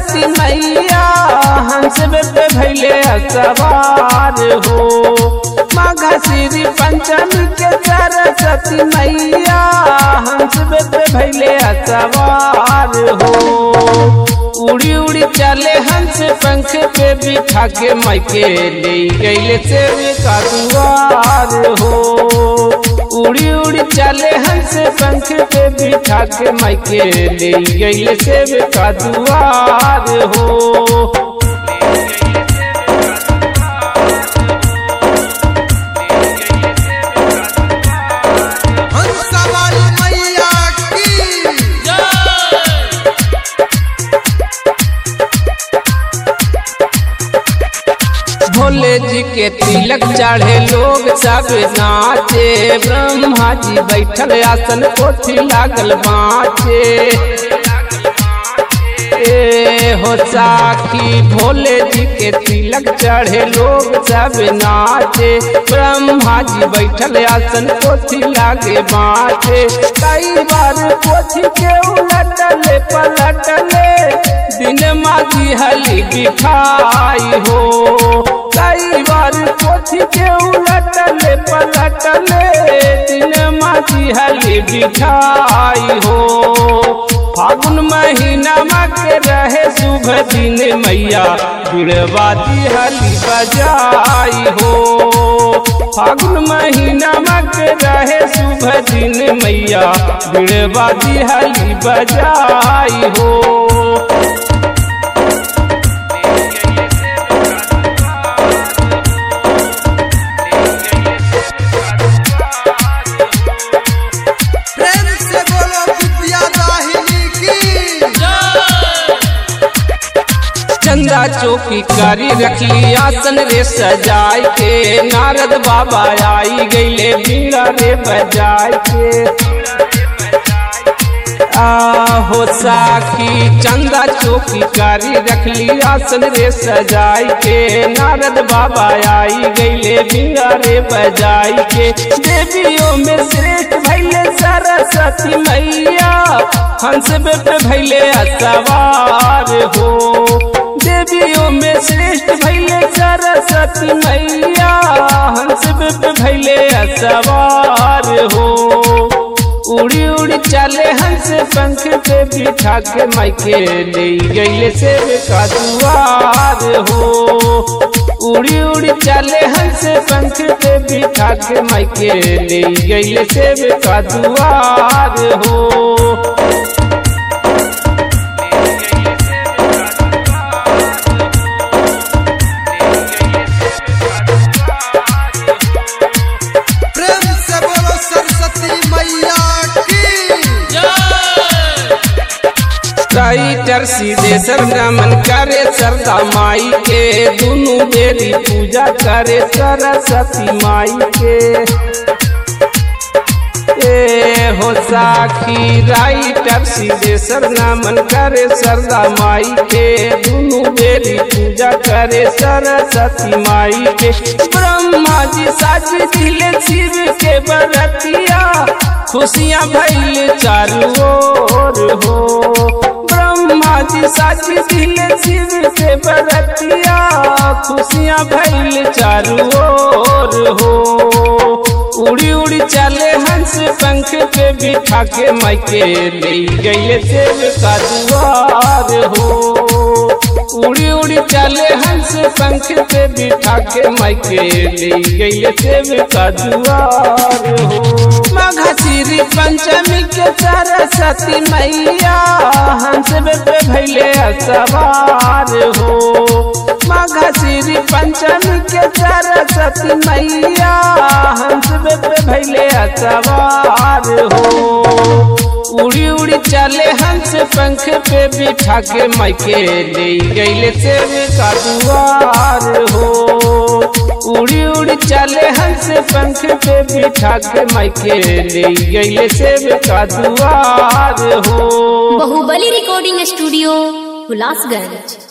सरस्वती मैया हंस पे भैले सवार हो माघ श्री पंचमी के सरस्वती मैया हंस पे भैले सवार हो उड़ी उड़ी चले हंस पंख पे बिठा के मायके ले गईले से का दुआर हो उड़ी उड़ी चले हंस पंख पे बिठा के मायके ले गईले से का दुआर हो हंसा वाली मैया की भोले जी के तिलक चढ़े लोग सब नाचे ब्रह्मा जी बैठल आसन कोठी लागल बाँचे ए हो साखी भोले जी के तिलक चढ़े लोग सब नाचे ब्रह्मा जी बैठल आसन कोठी लागे बाँचे कई बार कोठी के उलटले पलटले दिन माझी हली दिखाई हो कई बार कोठी के उलटले पलटले दिन माझी हली दिखाई हो फागुन महीना के रहे शुभ दिन मैया बिड़वादी हली बजाई हो फागुन महीना के रहे शुभ दिन मैया बिड़वादी हली बजाई हो प्रेम से बोलो विद्या दाहिनी की चंदा चौकी करी रखली आसन रे सजाय के नारद बाबा आई गईले बीड़ा रे बजाय के आहो साखी चंदा चौकी कारी रखली आसन रे सजाय के नारद बाबा आई गईले बीड़ा रे बजाय के देवियों में श्रेष्ठ भैले सरस्वती मैया हंस पे भैले सवार हो देवियों में श्रेष्ठ भैले सरस्वती मैया हंस पे भैले सवार हो उड़ी उड़ी चले हंस पंख पे बिठा के मायके ले गईले से का दुआर हो उड़ी उड़ी चले हंस पंख पे बिठा के मायके ले गईले से का दुआर हो प्रेम से बोलो सरस्वती मैया की राइटर सीधे सरगमन करे सरदा माई के दुनु बेरी पूजा करे सरस्वती माई के ए हो साखी राइटर सीधे सरनामन करे सरदा माई के दुनु बेरी पूजा करे सरस्वती माई के ब्रह्मा जी साज दिले शिव के बरतिया खुशियाँ भैल चारू ओर हो ब्रह्मा जी साज दिले शिव के बरतिया खुशियाँ भैल चारू ओर हो उड़ी उड़ी चले हंस पंख पे बिठा के मायके ले गईले देव का दुआर हो उड़ी उड़ी चले हंस पंख पे बिठा के मायके ले गईले देव का दुआर हो माघ श्री पंचमी के सरस्वती मैया हंस पे भैले सवार हो माघ श्री पंचमी के सरस्वती मैया हंस पे भैले सवार हो उड़ी उड़ी चले हंस पंख पे बिठा के मायके ले गईले से का दुआर हो उड़ी उड़ी चले हंस पंख पे बिठा के मायके ले गईले से का दुआर हो बाहुबली रिकॉर्डिंग स्टूडियो हुलासगंज